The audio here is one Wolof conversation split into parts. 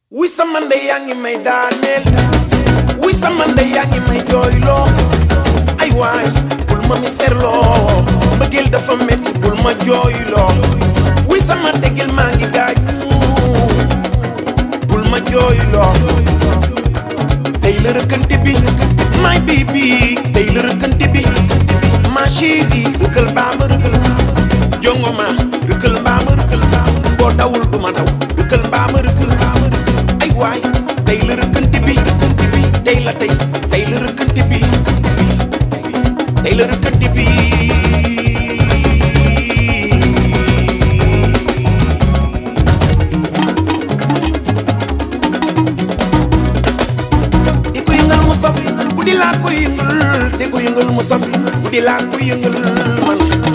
wuy sama ndey yaa ngi may daaneel wuy sama ndey yaa ngi may jooyloo ay waay bul ma mi serloo mbëggeel dafa metti bul ma jooyloo wuy sama tegel maa ngi gaañu bul ma jooyloo tey la rëkkante bi my baby tey la rëkkante bi ma chérie rëkkal baa ma rëkkal jongo ma rëkkal baa ma rëkkal boo dawul du ma daw rëkkal baa ma rëkkal ay waay tey la rëkkante bi tey la tey tey la rëkkante bi tey la rëkkante bi di ko yëngal mu saf bu di laa ko yëngal di ko yëngal mu saf bu di laa ko yëngal man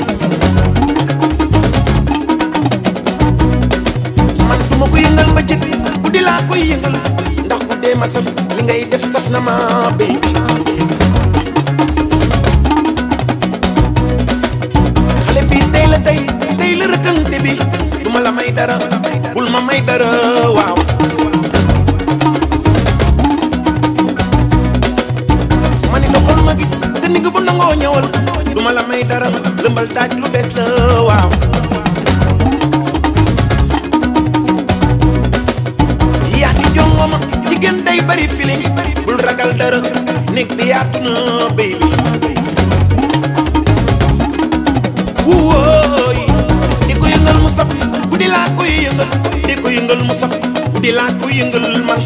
man du ma ko yëngal ba jëkk bu di laa koy yëngal ndax bu dee ma saf li ngay def saf na ma baby xale bi tey la tey tey la rëkkante bi du ma la may dara bul ma may dara waaw ma ni doxal ma gis sa ndigg bu nangoo ñëwal du ma la may dara lëmbal daaj lu bees la waaw yaa di jongoma jigéen day bari feeling bul ragal dara néeg bi yaatu na baby wóoy di ko yëngal mu saf guddi laa koy yëngal di ko yëngal mu saf guddi laa koy yëngal man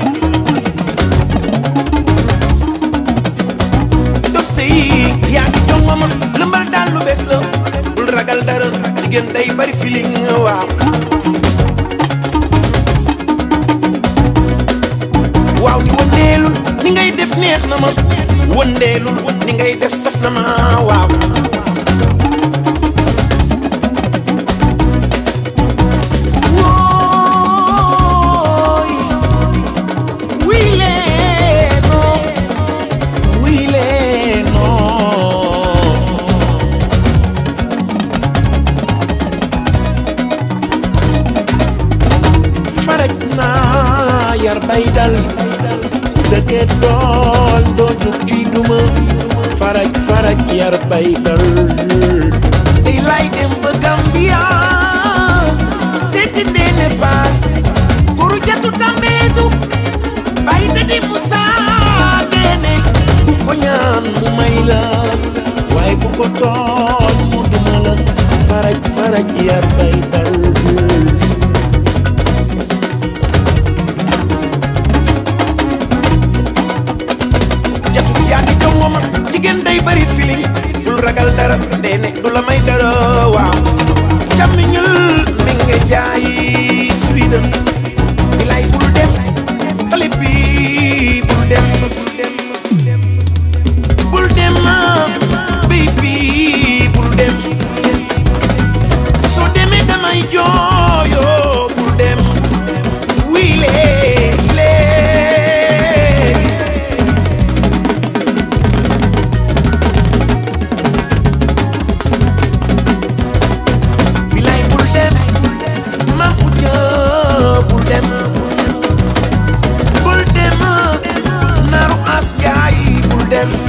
dob sëy yaa di jongoma lëmbal daal lu bees la bul ragal dara jigéen day bari feeling waaw waaw ni wëndeelul ni ngay def neex na ma wëndeelul ni ngay def saf na ma waaw wooy wii leeno wii leeno faraj naa yar bay dal dëkke dool doo jug ci duma faraj faraj yar bay dal tey lay dem ba Gambia seeti Ndéné Fall guru jatu tambeetu bay dadi Musa Ndéné ku ko ñaan mu may la waaye ku ko tooñ mu duma la faraj faraj yar bay dal jatu yaa di jongoma jigéen day bari feeling bul ragal dara Ndéné du la may dara waaw càmmiñul mi nga jaay Sweden bilay bul dem xale bi bul dem bul dem bul dem baby bul dem soo demee damay jooyoo bul dem wiile lee bilay bul dem ma xuja bul dem bul dem naru as jaay bul dem